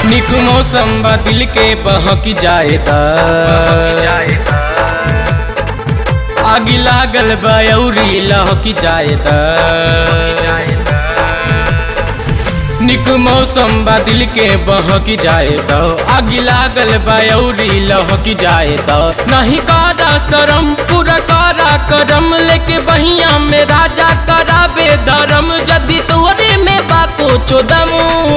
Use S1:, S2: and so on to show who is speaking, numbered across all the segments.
S1: निक मौसम बा दिल के बहक जाए ता आगी लागल बयौरी लहकी जाए ता निक मौसम बा दिल के बहकी जाए तो आगी लागल बयौरी लहकी जाए तो नहीं कारा शरम पूरा कारा करम लेके बहिया में राजा कराबे धर्म जदि तोरे में बाको चोदम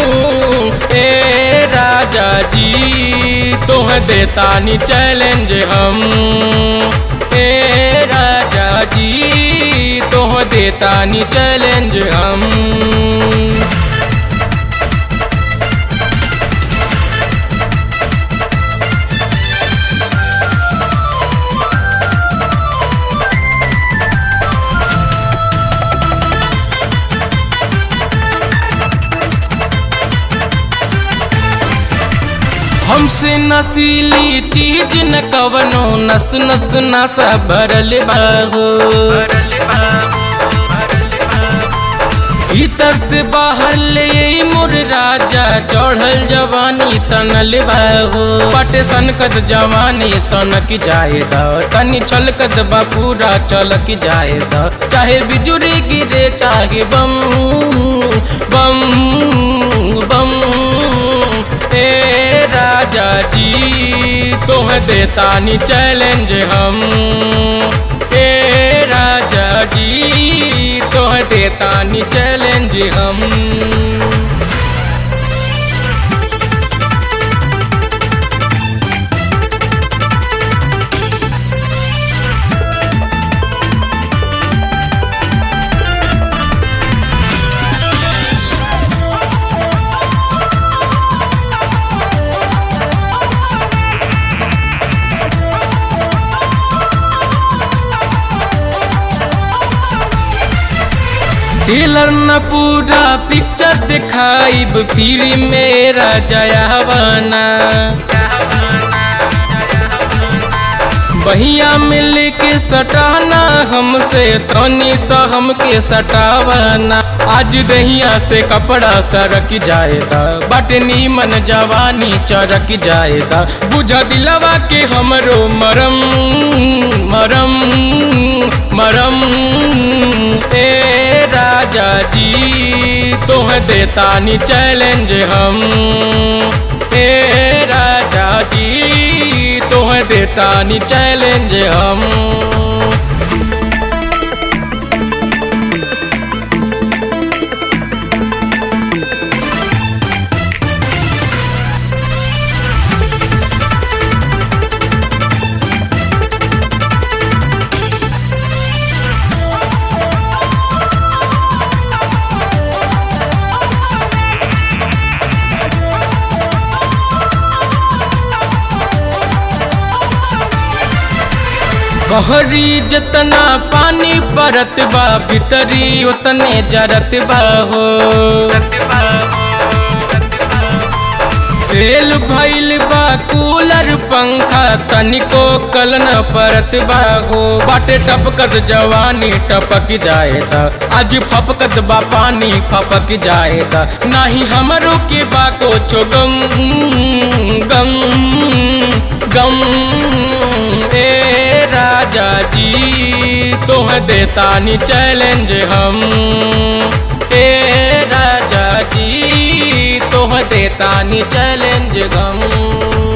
S1: ए राजा जी तोह देता नी चैलेंज हम ए राजा जी तोह देता नी चैलेंज हम हमसे नसीली चीज न कवनो नस नस नसा भरल बाहो भीतर से बाहर ले मोर राजा चढ़ल जवानी तनल बाहो पटे सनकत जवानी सनक जाए द तनी छलकत बा पूरा चलक जाए द चाहे बिजुरी गिरे चाहे बम बम बम ए राजा जी तोह देता नी चैलेंज हम ए राजा जी तोह देता नी चैलेंज हम टेलर न पूरा पिक्चर दिखाइब फिर मेरा जयावाना बहिया मिल के सटाना हमसे तनी सा हमके सटावाना आज दहिया से कपड़ा सरक जाएगा बटनी मन जवानी चरक जाएगा बुझा दिलवा के हमरो मरम मरम मरम ए राजा जी तोह देता नी चैलेंज हम ए राजा जी तोह देता नी चैलेंज हम बहरी जतना पानी परत बा भीतरी उतने जरत बा हो तेल भइल बा कूलर पंखा तनिको कल न परत बा हो बाटे टपकत जवानी टपक जाए त आज फपकत बा पानी फपक जाए त नाही हमरो के बा को छो गम गम गम ए राजा जी तोह देता नी चैलेंज हम ए राजा जी तोह देता नी चैलेंज हम